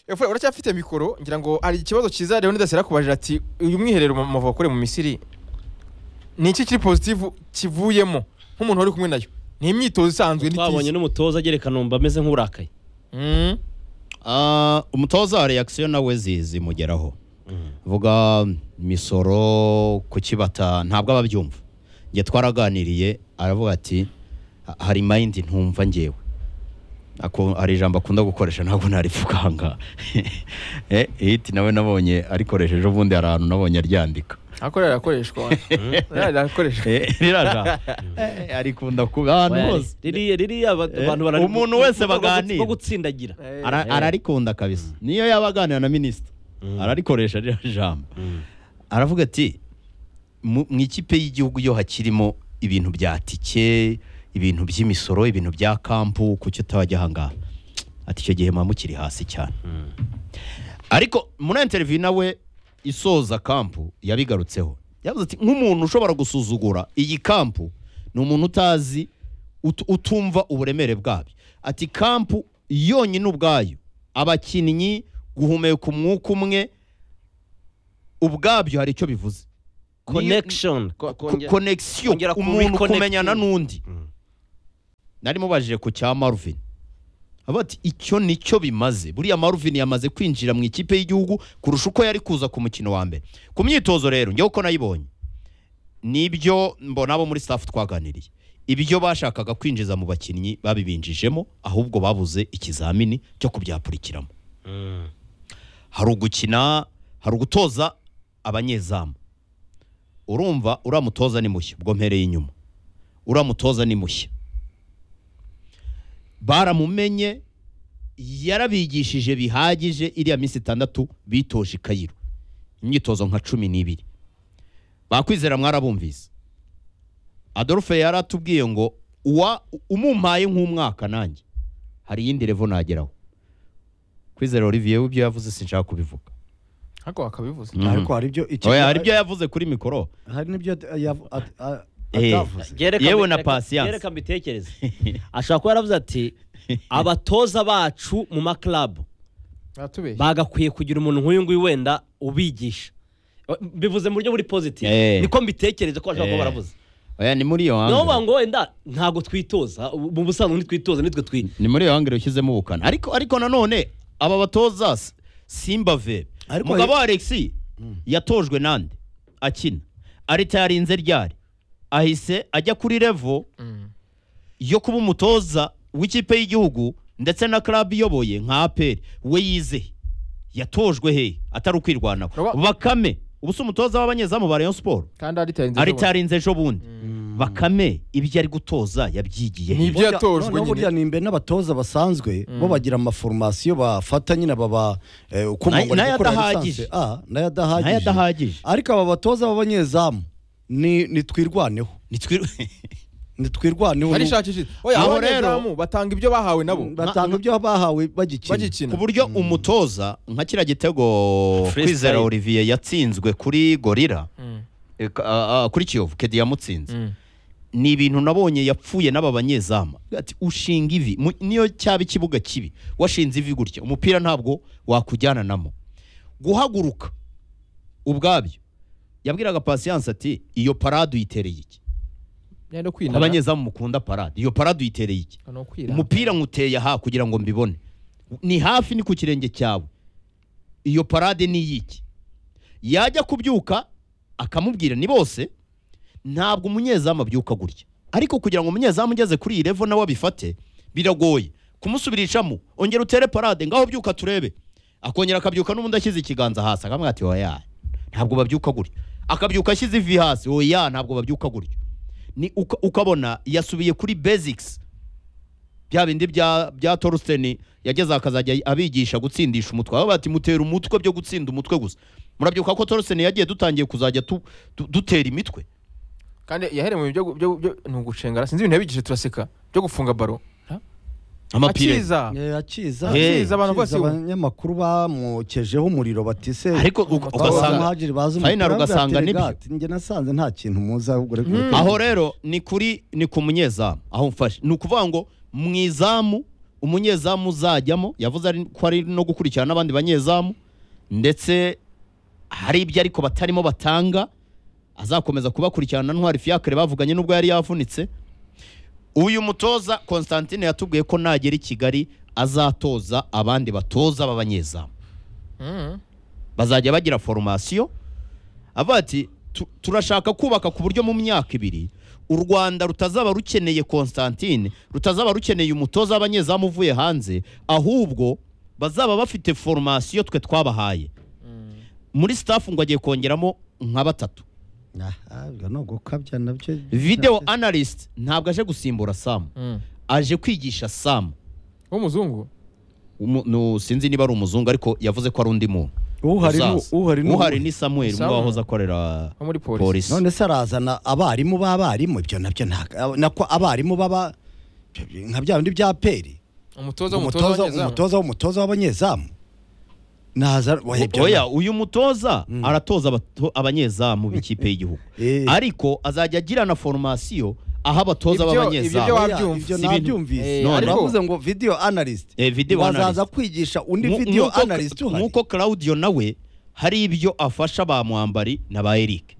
Epfo uracyafite mikoro ngira ngo hari ikibazo cyiza Leonidas yakubajije ati uyu mwiherero mu- muva kure mu Misiri ni iki kiri positive kivuyemo nk'umuntu wari kumwe nayo ni imyitozo isanzwe ni twabonye tisi. n'umutoza agera i kanombe ameze nk'urakaye Mm. Ah, umutoza wa reakisiyo nawe zimugeraho vuga imisoro ku kibata ntabwo aba abyumva njye twaraganiriye aravuga ati "Ha- hari mayindi ntumva ngewe Ako- hari ijambo akunda gukoresha ntabwo naripfukanga Eh, hiti nawe nabonye arikoresheje ubundi hari ahantu nabonye aryandika Ako rirakoreshwa Ririya rirakoreshwa Eh, riraja Eh, arikunda kuba ahantu hose ririya ririya aba- Eh, abantu barari- umuntu wese bwo- bwo- baganira. bwo gutsindagira Eh, Ara- Eh. ararikunda kabisa niyo yaba aganira na minisita ararikoresha ririya jambo aravuga ati mu mu ikipe y'igihugu yo hakirimo ibintu bya tike ibintu by'imisoro ibintu bya kampu kuki utabajya ahangaha ati icyo gihe muba mukiri hasi cyane ariko muri interiviyu nawe isoza kampu yabigarutseho yavuze ati nk'umuntu ushobora gusuzugura iyi kampu ni umuntu utazi ut- utumva uburemere bwabyo ati kampu yonyine ubwayo abakinnyi guhumeka umwuka umwe ubwabyo hari icyo bivuze connection Ko- Ko- kongera- connection kongera ku umuntu reconnecting. kumenyana n'undi Mm. nari mubajije ku cya Marvin avuga ati icyo nicyo bimaze buriya Marvin yamaze kwinjira mu ikipe y'igihugu kurusha uko yari kuza ku mukino wa mbere ku myitozo rero njyewe uko nayibonye nibyo mbona abo muri staff twaganiriye ibyo bashakaga kwinjiza mu bakinnyi babibinjijemo ahubwo babuze ikizamini cyo kubyapurikiramo hari ugukina hari ugutoza abanyezamu urumva uriya mutoza ni mushya ubwo mpereye inyuma uriya mutoza ni mushya baramumenye yarabigishije bihagije iriya minsi itandatu bitoje i kayiro imyitozo nka cumi n'ibiri bakwizera mwarabumvise adolphe yaratubwiye ngo uwa umumpaye nk'umwaka nanjye hari iyindi revo nageraho kwizera olivier w'ibyo yavuze sinshaka kubivuga Ako wakabivuze ariko hari ibyo iki- Oya, hari ibyo yavuze kuri mikoro hari n'ibyo yav- at- a- Eh. atavuze Yereka Yewe mbi- na reka- patience. Yereka mbitekereze. Ashobora kuba yaravuze ati abatoza bacu mu maklabu Batubeshye bagakwiye kugira umuntu nk'uyu nguyu wenda ubigisha. Bivuze mu buryo buri positive. Eh. Niko mbitekereza ko ashobora kuba Eh. baravuze. oya ni muri iyo Niyo hangire ngo wenda ntabwo twitoza mu busanzwe ntitwitoza nitwe twi. ni muri iyo hangire ushyizemo ubukana ariko ariko nanone aba batoza S- simba ve Ariko- mugabo wa alexi yatojwe nande akina arita yarinze ryari ahise ajya kuri revo yo kuba umutoza w'ikipe y'igihugu ndetse na club iyoboye nka aperi we yizehe yatojwe he atari ukwirwanaho Roba- bakame ubu si umutoza w'abanyezamu ba rayon siporo kandi aritarinze aritarinze ejo bundi bakame ibyo ari gutoza yabyigiye he? Ni ibyo yatojwe Noneho burya nyine nimbe n'abatoza basanzwe bo bagira amaforomasiyo bafata nyine baba eh, uko Nayo- umuntu ari nayo gukora adahagije. lisansi. Ah, nayo adahagije Nayo adahagije. ariko aba batoza b'abanyezamu ni nitwirwaneho Nitwi- nitwirwaneho barishakishije oya Aho abanyezamu batanga ibyo bahawe nabo batanga ibyo bahawe bagikina bagikina ku buryo umutoza nka kiriya gitego Freestyle. kwizera olivier yatsinzwe kuri gorira Mm. eh, ka- ah, ah, kuri kiyovu kedi yamutsinze Mm. ni ibintu nabonye yapfuye n'aba banyezamu Ati, ushinga ivi mu- niyo cyaba ikibuga kibi washinze ivi gutya umupira ntabwo wakujyananamo guhaguruka ubwabyo yabwiraga pasiyanse ati iyo parade uyitereye iki Yenda kwinana. abanyezamu mukunda parade iyo parade uyitereye iki Ni ukwirata. umupira nkuteye aha kugira ngo mbibone ni hafi ni ku kirenge cyawe iyo parade ni iy'iki yajya kubyuka akamubwira ni bose ntabwo umunyezamu abyuka gutya ariko kugira ngo umunyezamu ugeze kuri iyi revo nawe abifate biragoye kumusubirishamo ongera utere parade ngaho byuka turebe akongera akabyuka n'ubundi ashyize ikiganza hasi akamubwira ati oya ntabwo babyuka gutya akabyuka ashyize ivi hasi oya ntabwo babyuka gutya ni uka- ukabona yasubiye kuri basics bya bindi bya bya Torsten yageze akazajya abigisha gutsindisha umutwe aho bati mutera umutwe byo gutsinda umutwe gusa murabyuka ko Torsten yagiye dutangiye kuzajya tu- tu- dutera imitwe kandi yahereye mu byo byo byo- ni ugucengara sinzi ibintu yabigishije turaseka byo gufunga baro amapire akiza Eh, akiza Hey. akiza abantu bose Akiza abanyamakuru bamukejeho umuriro batise ariko u- ugasanga final ugasanga nibyo. njye nasanze nta kintu muzi ahubwo reka mureke aho rero ni kuri ni ku munyezamu aho mfashe ni ukuvuga ngo mu izamu umunyezamu uzajyamo yavuze ari- ko ari no gukurikirana n'abandi banyezamu ndetse hari ibyo ariko batarimo batanga azakomeza kubakurikirana na ntwari fiacre bavuganye n'ubwo yari yavunitse uyu mutoza constantine yatubwiye ko nagera i kigali azatoza abandi batoza b'abanyezamu Mm. bazajya bagira foromasiyo avuga ati "Tu- turashaka kubaka ku buryo mu myaka ibiri u rwanda rutazaba rukeneye constantine rutazaba rukeneye umutoza w'abanyezamu uvuye hanze ahubwo bazaba bafite foromasiyo twe twabahaye muri staff ngo agiye kongeramo nka batatu ntabwo ni ugukabya nabyo video analyst ntabwo aje gusimbura sam Mm. aje kwigisha sam w'umuzungu Umu- nu- sinzi niba ari umuzungu ariko yavuze ko ari undi muntu uhari ni- Uzaza. uhari ni- uhari ni samuel umwe Samuel. wahoze akorera wo muri polisi polisi none se arazana abarimu b'abarimu ibyo nabyo nta- nako abarimu baba nka bya bindi bya peri umutoza w'umutoza umutoza w'abanyezamu. umutoza w'umutoza w'abanyezamu naza oya, ibyo oya na- uyu mutoza Mm. aratoza abato- abanyezamu b'ikipe y'igihugu Eh, ariko azajya agira na foromasiyo aho abatoza Ibyo- ibyo b'abanyezamu wa- oya, wabyumva. ibyo Si ibintu- nabyumvise Eh, none ariko- bavuze ngo video analyst Eh, video bazaza analyst. kwigisha undi Mu- video nk'uko- analyst uhari nk'uko claudio nawe hari ibyo afasha ba mwambari na ba eric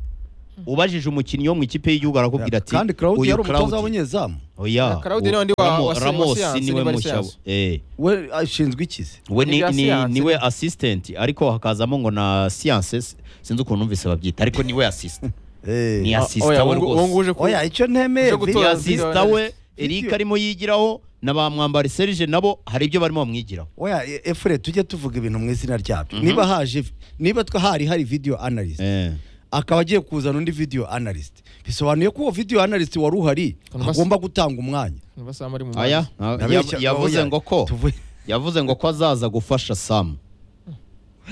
ubajije umukinnyi wo mu ikipe y'igihugu arakubwira ati kandi Claude "Uyu yari umutoza Claudio- w'abanyezamu oya Claude ni uwo- wundi wa- Ramo- wa- wa Ramos siyansi, niwe niba ari mushyabo siyansi. Eh, we ashinzwe ikizi we ni- Ni bya ni- siyansi. niwe assistant ariko hakazamo ngo na science sinzi ukuntu numvise babyita ariko niwe assist Eh. ni assist Oya, we wowe ngo- wowe ngo rwose uje ku- oya icyo ntemeye Uje ni gutora- video- assista we Video- Eric arimo yigiraho na ba mwambari Serge nabo hari ibyo barimo bamwigiraho oya e- efure tujye tuvuga ibintu mu izina ryabyo Mhm. niba haje niba twa hari hari video analyst Eh. akaba agiye kuzana undi video analyst bisobanuye ko uwo video analyst wari uhari Kanwa se- agomba gutanga umwanya Basama ari mu Aya, mazi. na- Ndabeshya- yav- yavuze oya, ngo ko tuvuye- yavuze ngo ko azaza gufasha Sam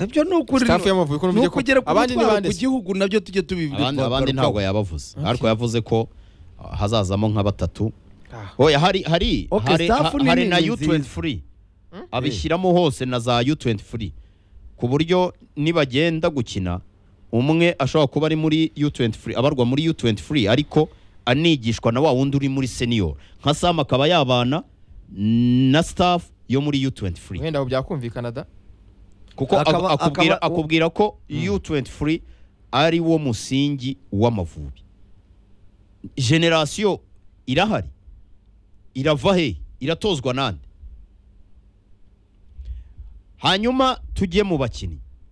ibyo ni ukuri Staff y'Amavubi ko numvise ni ko- ukugera ku abandi ni mutwaro bande ku se? gihugu nabyo tujye tubibwira abandi abandi ntabwo yabavuze ariko yavuze ko ah, hazazamo nka batatu Ah. oya hari hari Okay, hari, staff ha- nini hari na ni U23 abishyiramo hose na za U23 ku buryo nibagenda gukina umwe ashobora kuba ari muri U23 abarwa muri U23 ariko anigishwa na wa wundi uri muri senior nka Sam akaba yabana na staff yo muri U23 wenda ubu byakumvikana da kuko ak- Akaba- akubwira, akaba- akubwira ko U23 ari wo musingi w'amavubi generasiyo irahari irava he iratozwa nande hanyuma tujye mu bakinnyi